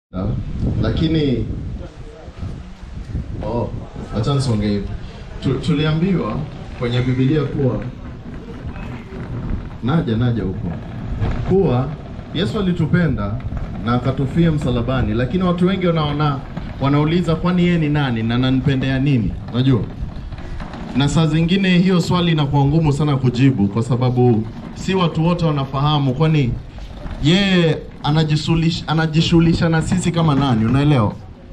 lakini oh, acha nisonge hivi. Tu, tuliambiwa kwenye Biblia kuwa naja naja huko kuwa Yesu alitupenda na akatufia msalabani, lakini watu wengi wanaona wanauliza kwani yeye ni nani na ananipendea nini? Unajua, na saa zingine hiyo swali inakuwa ngumu sana kujibu, kwa sababu si watu wote wanafahamu kwani yeye anajishughulisha anajishughulisha na sisi kama nani, unaelewa?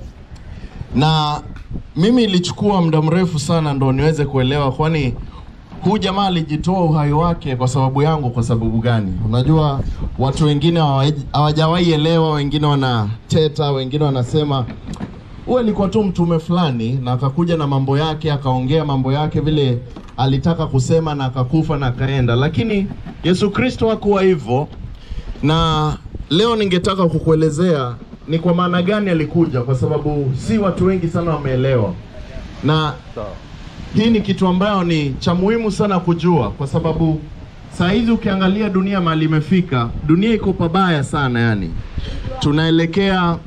Na mimi ilichukua muda mrefu sana ndo niweze kuelewa, kwani huu jamaa alijitoa uhai wake kwa sababu yangu. Kwa sababu gani? Unajua, watu wengine hawajawahi elewa, wengine wanateta, wengine wanasema huyu alikuwa tu mtume fulani na akakuja na mambo yake akaongea mambo yake vile alitaka kusema na akakufa na akaenda, lakini Yesu Kristo hakuwa hivyo. Na leo ningetaka kukuelezea ni kwa maana gani alikuja, kwa sababu si watu wengi sana wameelewa, na hii ni kitu ambayo ni cha muhimu sana kujua, kwa sababu saa hizi ukiangalia dunia mahali imefika, dunia iko pabaya sana, yani tunaelekea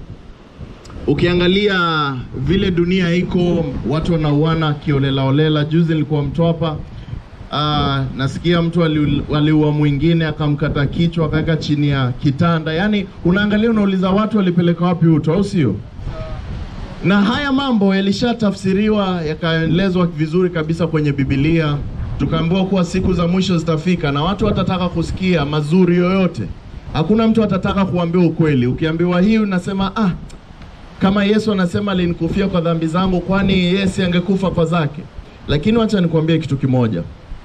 ukiangalia vile dunia iko, watu wanauana kiolelaolela. Juzi nilikuwa Mtwapa, aa, nasikia mtu aliua mwingine akamkata kichwa akaweka chini ya kitanda. Yaani unaangalia unauliza, watu walipeleka wapi uto, au sio? Na haya mambo yalishatafsiriwa yakaelezwa vizuri kabisa kwenye Biblia, tukaambiwa kuwa siku za mwisho zitafika na watu watataka kusikia mazuri yoyote. Hakuna mtu atataka kuambiwa ukweli. Ukiambiwa hii unasema ah, kama Yesu anasema alinikufia kwa dhambi zangu, kwani Yesu angekufa kwa zake? Lakini wacha nikwambie kitu kimoja,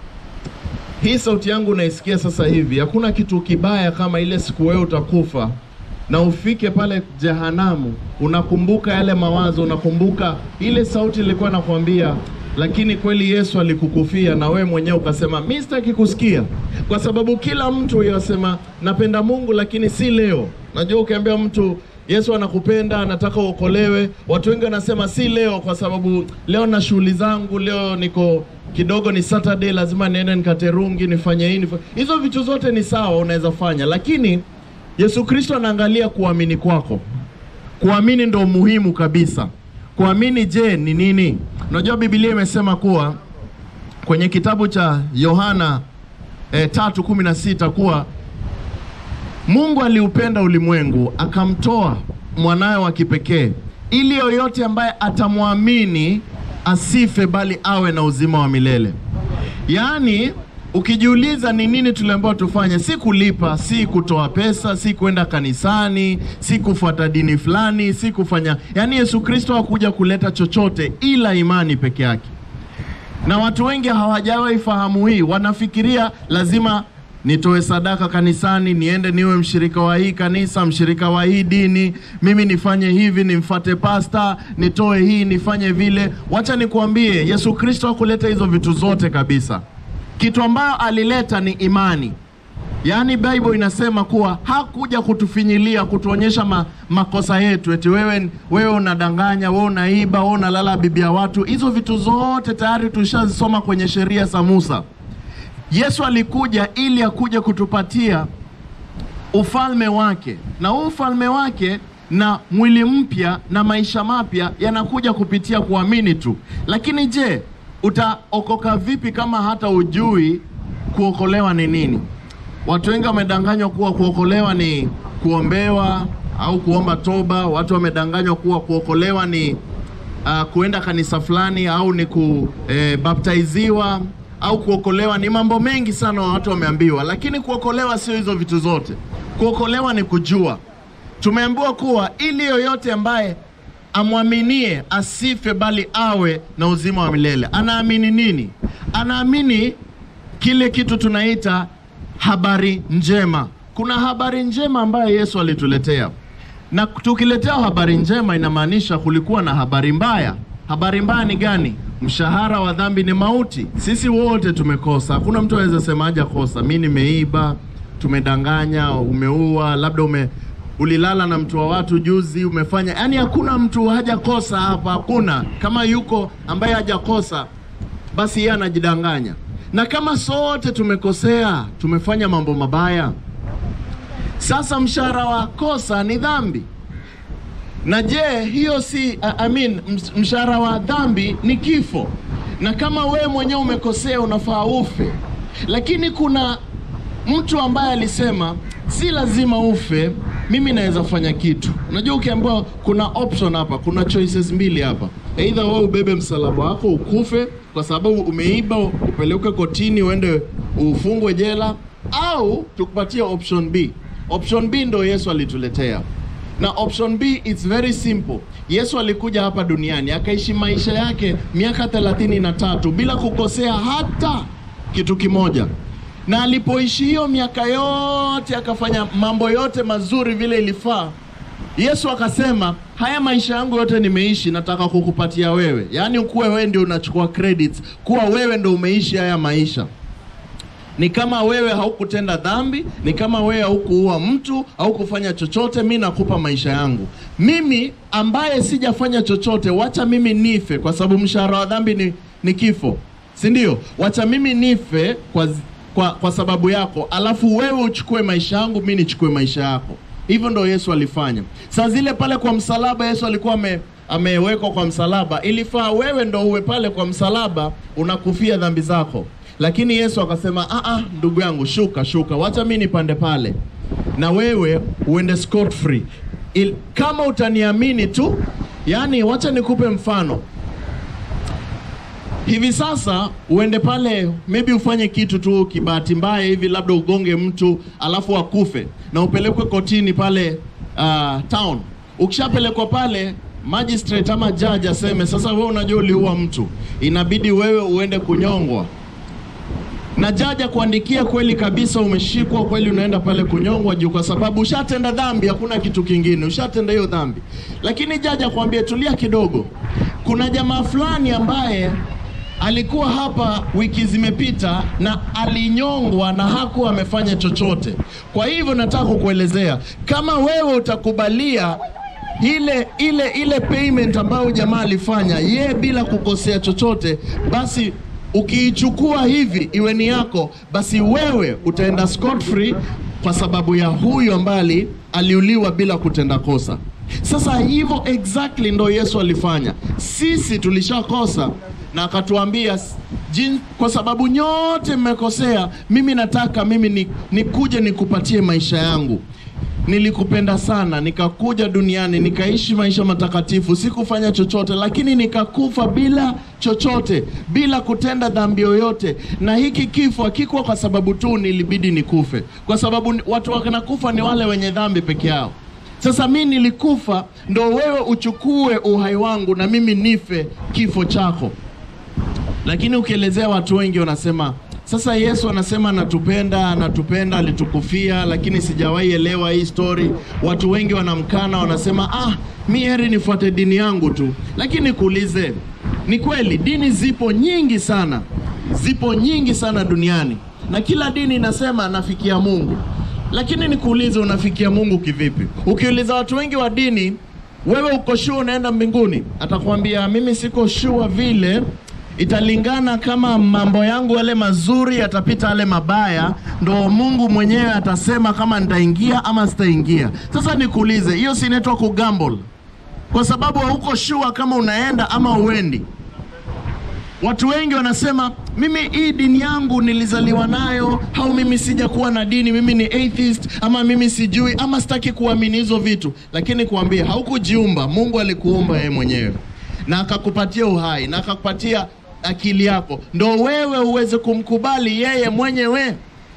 hii sauti yangu unaisikia sasa hivi, hakuna kitu kibaya kama ile siku wewe utakufa na ufike pale jehanamu, unakumbuka yale mawazo, unakumbuka ile sauti ilikuwa nakwambia, lakini kweli Yesu alikukufia na wewe mwenyewe ukasema mimi sitaki kusikia, kwa sababu kila mtu yasema napenda Mungu, lakini si leo. Najua ukiambia mtu Yesu anakupenda, anataka uokolewe. Watu wengi wanasema si leo, kwa sababu leo na shughuli zangu, leo niko kidogo, ni Saturday, lazima niende nikaterungi, nifanye hii nifanye. Hizo vitu zote ni sawa, unaweza fanya, lakini Yesu Kristo anaangalia kuamini kwako. Kuamini ndo muhimu kabisa. Kuamini je, ni nini? Unajua Biblia imesema kuwa kwenye kitabu cha Yohana eh, tatu kumi na sita kuwa Mungu aliupenda ulimwengu akamtoa mwanawe wa kipekee ili yoyote ambaye atamwamini asife bali awe na uzima wa milele. Yaani, ukijiuliza ni nini tuliambiwa tufanye, si kulipa, si kutoa pesa, si kwenda kanisani, si kufuata dini fulani, si kufanya. Yaani Yesu Kristo hakuja kuleta chochote ila imani peke yake, na watu wengi hawajawahi fahamu hii. Wanafikiria lazima nitoe sadaka kanisani, niende niwe mshirika wa hii kanisa, mshirika wa hii dini, mimi nifanye hivi, nimfate pasta, nitoe hii, nifanye vile. Wacha nikuambie, Yesu Kristo hakuleta hizo vitu zote kabisa. Kitu ambayo alileta ni imani. Yaani Bible inasema kuwa hakuja kutufinyilia, kutuonyesha ma, makosa yetu, eti wewe wewe unadanganya, wewe unaiba, wewe unalala bibi ya watu. Hizo vitu zote tayari tushazisoma kwenye sheria za Musa. Yesu alikuja ili akuje kutupatia ufalme wake, na huu ufalme wake na mwili mpya na maisha mapya yanakuja kupitia kuamini tu. Lakini je, utaokoka vipi kama hata ujui kuokolewa ni nini? Watu wengi wamedanganywa kuwa kuokolewa ni kuombewa au kuomba toba. Watu wamedanganywa kuwa kuokolewa ni uh, kuenda kanisa fulani au ni kubaptiziwa au kuokolewa ni mambo mengi sana watu wameambiwa, lakini kuokolewa sio hizo vitu zote. Kuokolewa ni kujua, tumeambiwa kuwa ili yoyote ambaye amwaminie asife bali awe na uzima wa milele. Anaamini nini? Anaamini kile kitu tunaita habari njema. Kuna habari njema ambayo Yesu alituletea, na tukiletea habari njema inamaanisha kulikuwa na habari mbaya. Habari mbaya ni gani? Mshahara wa dhambi ni mauti. Sisi wote tumekosa, hakuna mtu anaweza sema haja kosa. Mi nimeiba, tumedanganya, umeua, labda ume ulilala na mtu wa watu juzi, umefanya yaani, hakuna mtu hajakosa hapa, hakuna. Kama yuko ambaye hajakosa, basi yeye anajidanganya. Na kama sote tumekosea, tumefanya mambo mabaya, sasa mshahara wa kosa ni dhambi. Na je, hiyo si I I mean, ms- mshahara wa dhambi ni kifo, na kama wewe mwenyewe umekosea unafaa ufe, lakini kuna mtu ambaye alisema si lazima ufe, mimi naweza fanya kitu. Unajua, ukiambiwa kuna option hapa, kuna choices mbili hapa, either wewe ubebe msalaba wako ukufe kwa sababu umeiba, upelekwe kotini, uende ufungwe jela, au tukupatie option B. Option B ndo Yesu alituletea na option B it's very simple. Yesu alikuja hapa duniani akaishi maisha yake miaka thelathini na tatu bila kukosea hata kitu kimoja, na alipoishi hiyo miaka yote akafanya mambo yote mazuri vile ilifaa. Yesu akasema haya maisha yangu yote nimeishi, nataka kukupatia wewe, yaani ukuwe wewe ndio unachukua credits, kuwa wewe ndio umeishi haya maisha ni kama wewe haukutenda dhambi, ni kama wewe haukuua mtu, haukufanya chochote, mi nakupa maisha yangu. Mimi ambaye sijafanya chochote, wacha mimi nife, kwa sababu mshahara wa dhambi ni, ni kifo, si ndio? Wacha mimi nife kwa, kwa, kwa sababu yako, alafu wewe uchukue maisha yangu, mi nichukue maisha yako. Hivyo ndo Yesu alifanya. Saa zile pale kwa msalaba, Yesu alikuwa ame amewekwa kwa msalaba, ilifaa wewe ndo uwe pale kwa msalaba unakufia dhambi zako lakini Yesu akasema ah, ah, ndugu yangu, shuka shuka, wacha mimi nipande pale na wewe uende scot free. Il, kama utaniamini tu, yani, wacha nikupe mfano hivi sasa. Uende pale maybe ufanye kitu tu kibahati mbaya hivi, labda ugonge mtu alafu akufe na upelekwe kotini pale uh, town. Ukishapelekwa pale magistrate ama judge aseme sasa, wewe unajua uliua mtu, inabidi wewe uende kunyongwa na jaja kuandikia kweli kabisa, umeshikwa kweli, unaenda pale kunyongwa juu, kwa sababu ushatenda dhambi, hakuna kitu kingine, ushatenda hiyo dhambi. Lakini jaja kuambia tulia kidogo, kuna jamaa fulani ambaye alikuwa hapa wiki zimepita na alinyongwa na hakuwa amefanya chochote. Kwa hivyo nataka kukuelezea kama wewe utakubalia ile ile ile payment ambayo jamaa alifanya ye bila kukosea chochote, basi ukiichukua hivi iwe ni yako, basi wewe utaenda scot free kwa sababu ya huyu ambaye aliuliwa bila kutenda kosa. Sasa hivyo exactly ndo Yesu alifanya. Sisi tulishakosa na akatuambia jin, kwa sababu nyote mmekosea, mimi nataka mimi ni, nikuje nikupatie maisha yangu nilikupenda sana, nikakuja duniani nikaishi maisha matakatifu, sikufanya chochote, lakini nikakufa bila chochote, bila kutenda dhambi yoyote. Na hiki kifo hakikuwa kwa sababu tu nilibidi nikufe, kwa sababu watu wanakufa ni wale wenye dhambi peke yao. Sasa mi nilikufa ndo wewe uchukue uhai wangu na mimi nife kifo chako. Lakini ukielezea watu wengi wanasema sasa Yesu anasema anatupenda, anatupenda, alitukufia, lakini sijawahi elewa hii story. Watu wengi wanamkana, wanasema ah, mi heri nifuate dini yangu tu. Lakini kuulize, ni kweli dini zipo nyingi sana, zipo nyingi sana duniani, na kila dini inasema anafikia Mungu. Lakini nikuulize, unafikia Mungu kivipi? Ukiuliza watu wengi wa dini, wewe uko sure unaenda mbinguni? Atakwambia mimi siko sure vile italingana kama mambo yangu yale mazuri yatapita yale mabaya, ndo Mungu mwenyewe atasema kama nitaingia ama sitaingia. Sasa nikuulize, hiyo si inaitwa kugamble? Kwa sababu hauko sure kama unaenda ama uendi. Watu wengi wanasema mimi hii dini yangu nilizaliwa nayo, au mimi sijakuwa na dini, mimi ni atheist, ama mimi sijui, ama sitaki kuamini hizo vitu. Lakini kuambia, haukujiumba. Mungu alikuumba yeye mwenyewe na akakupatia uhai na akakupatia akili yako, ndo wewe uweze kumkubali yeye mwenyewe.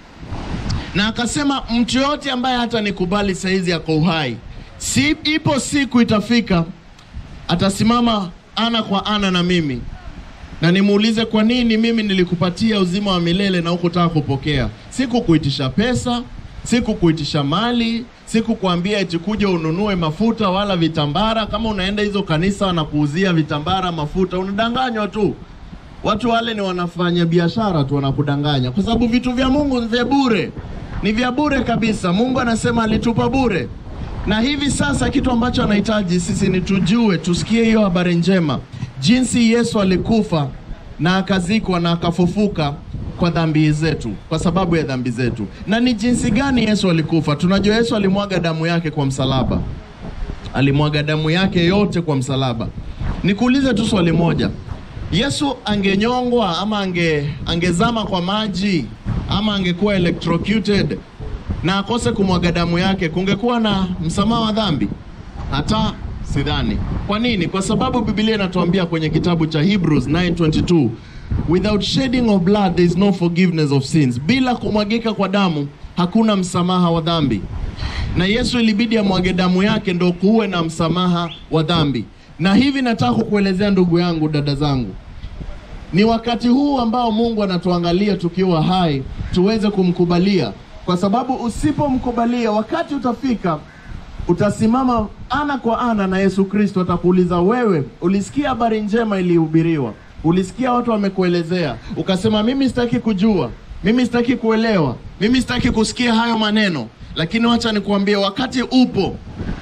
Na akasema mtu yote ambaye hata nikubali saizi yako uhai, si ipo siku itafika atasimama ana kwa ana na mimi na nimuulize kwa nini mimi nilikupatia uzima wa milele na hukutaka kupokea. Sikukuitisha pesa, sikukuitisha mali, sikukwambia eti kuja ununue mafuta wala vitambara. Kama unaenda hizo kanisa wanakuuzia vitambara, mafuta, unadanganywa tu. Watu wale ni wanafanya biashara tu, wanakudanganya kwa sababu vitu vya Mungu ni vya bure, ni vya bure kabisa. Mungu anasema alitupa bure, na hivi sasa kitu ambacho anahitaji sisi ni tujue, tusikie hiyo habari njema, jinsi Yesu alikufa na akazikwa na akafufuka kwa dhambi zetu, kwa sababu ya dhambi zetu. Na ni jinsi gani Yesu alikufa? Tunajua Yesu alimwaga damu yake kwa msalaba, alimwaga damu yake yote kwa msalaba. Nikuulize tu swali moja, Yesu angenyongwa ama ange, angezama kwa maji ama angekuwa electrocuted na akose kumwaga damu yake, kungekuwa na msamaha wa dhambi? Hata sidhani. Kwa nini? Kwa sababu Biblia inatuambia kwenye kitabu cha Hebrews 9:22 without shedding of blood there is no forgiveness of sins, bila kumwagika kwa damu hakuna msamaha wa dhambi. Na Yesu ilibidi amwage damu yake ndo kuwe na msamaha wa dhambi. Na hivi nataka kukuelezea ndugu yangu, dada zangu, ni wakati huu ambao Mungu anatuangalia tukiwa hai tuweze kumkubalia, kwa sababu usipomkubalia, wakati utafika utasimama ana kwa ana na Yesu Kristo. Atakuuliza, wewe ulisikia habari njema ilihubiriwa, ulisikia watu wamekuelezea, ukasema mimi sitaki kujua, mimi sitaki kuelewa, mimi sitaki kusikia hayo maneno. Lakini wacha nikuambie, wakati upo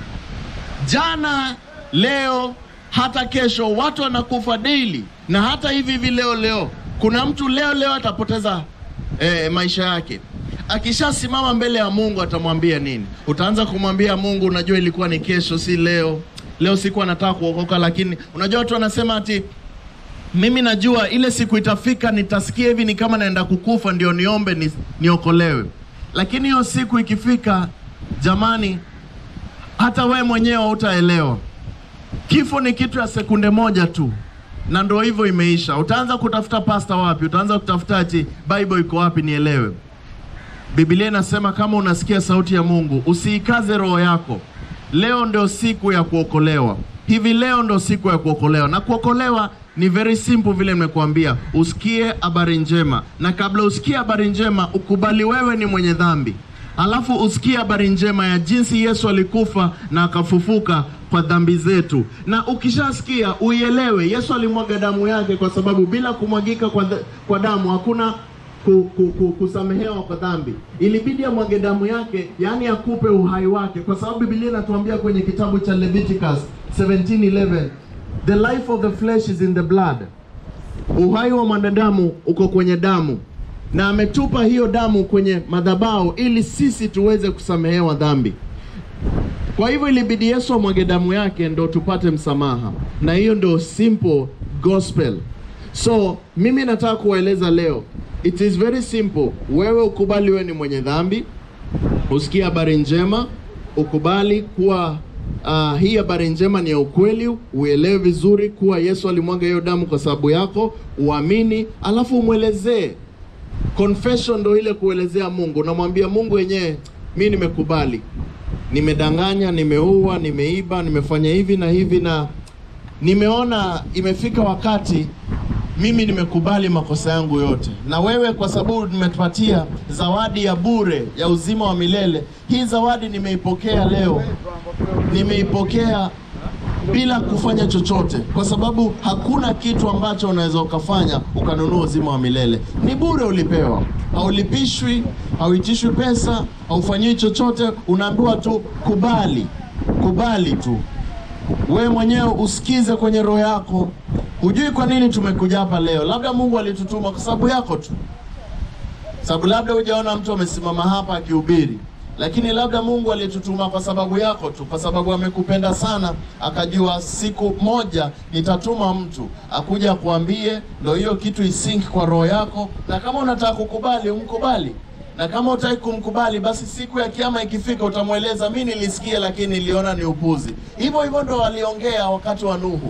jana, leo, hata kesho, watu wanakufa daily, na hata hivi hivi leo leo, kuna mtu leo leo atapoteza eh, maisha yake. Akishasimama mbele ya Mungu atamwambia nini? Utaanza kumwambia Mungu, unajua ilikuwa ni kesho, si leo. Leo sikuwa nataka kuokoka, lakini unajua watu wanasema ati mimi najua ile siku itafika, nitasikia hivi ni kama naenda kukufa, ndio niombe ni, niokolewe. Lakini hiyo siku ikifika, jamani, hata we mwenyewe hautaelewa. Kifo ni kitu ya sekunde moja tu, na ndo hivyo imeisha. Utaanza kutafuta pasta wapi? Utaanza kutafuta ati Bible iko wapi nielewe. Biblia inasema kama unasikia sauti ya Mungu usiikaze roho yako. Leo ndio siku ya kuokolewa, hivi leo ndio siku ya kuokolewa. Na kuokolewa ni very simple, vile nimekuambia, usikie habari njema, na kabla usikie habari njema ukubali wewe ni mwenye dhambi, alafu usikie habari njema ya jinsi Yesu alikufa na akafufuka kwa dhambi zetu, na ukishasikia uielewe, Yesu alimwaga damu yake, kwa sababu bila kumwagika kwa, kwa damu hakuna ku, ku, ku, kusamehewa kwa dhambi. Ilibidi amwage damu yake, yaani akupe uhai wake, kwa sababu Biblia inatuambia kwenye kitabu cha Leviticus 17:11 the life of the flesh is in the blood, uhai wa mwanadamu uko kwenye damu, na ametupa hiyo damu kwenye madhabahu ili sisi tuweze kusamehewa dhambi. Kwa hivyo ilibidi Yesu amwage damu yake ndo tupate msamaha, na hiyo ndo simple gospel. So mimi nataka kuwaeleza leo, it is very simple. Wewe ukubali wewe ni mwenye dhambi, usikie habari njema, ukubali kuwa uh, hii habari njema ni ya ukweli, uelewe vizuri kuwa Yesu alimwaga hiyo damu kwa sababu yako, uamini, alafu umwelezee. Confession ndo ile kuelezea Mungu, unamwambia Mungu wenyewe, mi nimekubali, nimedanganya, nimeua, nimeiba, nimefanya hivi na hivi, na nimeona imefika wakati mimi nimekubali makosa yangu yote, na wewe kwa sababu nimetupatia zawadi ya bure ya uzima wa milele. Hii zawadi nimeipokea leo, nimeipokea bila kufanya chochote, kwa sababu hakuna kitu ambacho unaweza ukafanya ukanunua uzima wa milele. Ni bure, ulipewa, haulipishwi, hauitishwi pesa, haufanyiwi chochote, unaambiwa tu kubali, kubali tu wewe mwenyewe usikize kwenye roho yako. Hujui kwa nini tumekuja hapa leo, labda Mungu alitutuma kwa sababu yako tu, sababu labda hujaona mtu amesimama hapa akihubiri, lakini labda Mungu alitutuma kwa sababu yako tu, kwa sababu amekupenda sana, akajua siku moja nitatuma mtu akuja akuambie, ndio hiyo kitu isink kwa roho yako, na kama unataka kukubali umkubali na kama utaki kumkubali basi siku ya kiama ikifika utamweleza mi nilisikia lakini niliona ni upuzi. Hivyo hivyo ndo waliongea wakati wa Nuhu.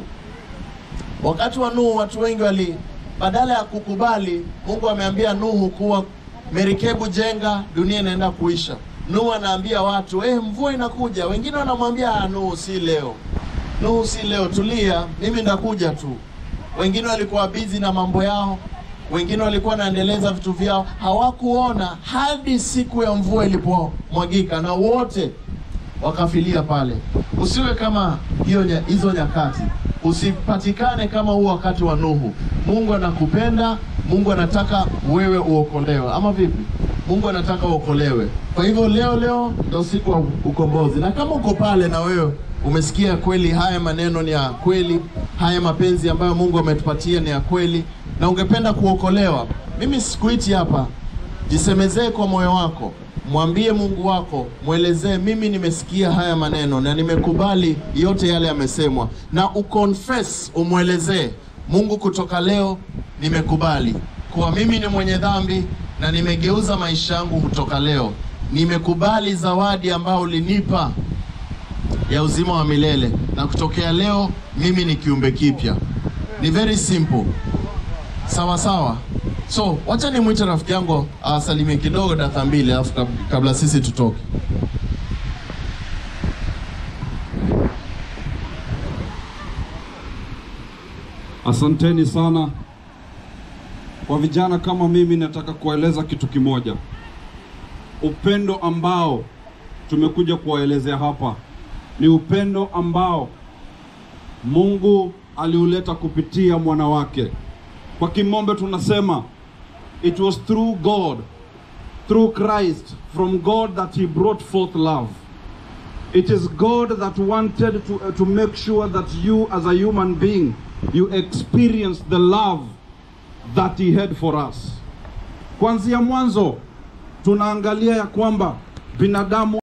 Wakati wa Nuhu watu wengi wali, badala ya kukubali, Mungu ameambia Nuhu kuwa merikebu jenga, dunia inaenda kuisha. Nuhu anaambia watu eh, mvua inakuja. Wengine wanamwambia ah, Nuhu si leo, Nuhu si leo, tulia, mimi ndakuja tu. Wengine walikuwa bizi na mambo yao wengine walikuwa wanaendeleza vitu vyao, hawakuona hadi siku ya mvua ilipomwagika na wote wakafilia pale. Usiwe kama hiyo nya, hizo nyakati, usipatikane kama huo wakati wa Nuhu. Mungu anakupenda, Mungu anataka wewe uokolewe, ama vipi? Mungu anataka uokolewe. Kwa hivyo leo leo ndio siku ya ukombozi, na kama uko pale na wewe umesikia kweli haya maneno ni ya kweli, haya mapenzi ambayo Mungu ametupatia ni ya kweli na ungependa kuokolewa, mimi sikuiti hapa, jisemezee kwa moyo wako, mwambie Mungu wako, mwelezee, mimi nimesikia haya maneno na nimekubali yote yale yamesemwa, na uconfess, umwelezee Mungu, kutoka leo nimekubali kuwa mimi ni mwenye dhambi na nimegeuza maisha yangu kutoka leo. Nimekubali zawadi ambayo ulinipa ya uzima wa milele na kutokea leo mimi ni kiumbe kipya. Ni very simple. Sawa sawa. So, wacha nimwite rafiki yangu awasalimie kidogo dakika mbili alafu kab- kabla sisi tutoke. Asanteni sana kwa vijana kama mimi. Nataka kuwaeleza kitu kimoja, upendo ambao tumekuja kuwaelezea hapa ni upendo ambao Mungu aliuleta kupitia mwana wake. Kwa kimombe tunasema it was through God, through Christ, from God that he brought forth love. It is God that wanted to, uh, to make sure that you, as a human being, you experience the love that He had for us. Kuanzia mwanzo tunaangalia ya kwamba binadamu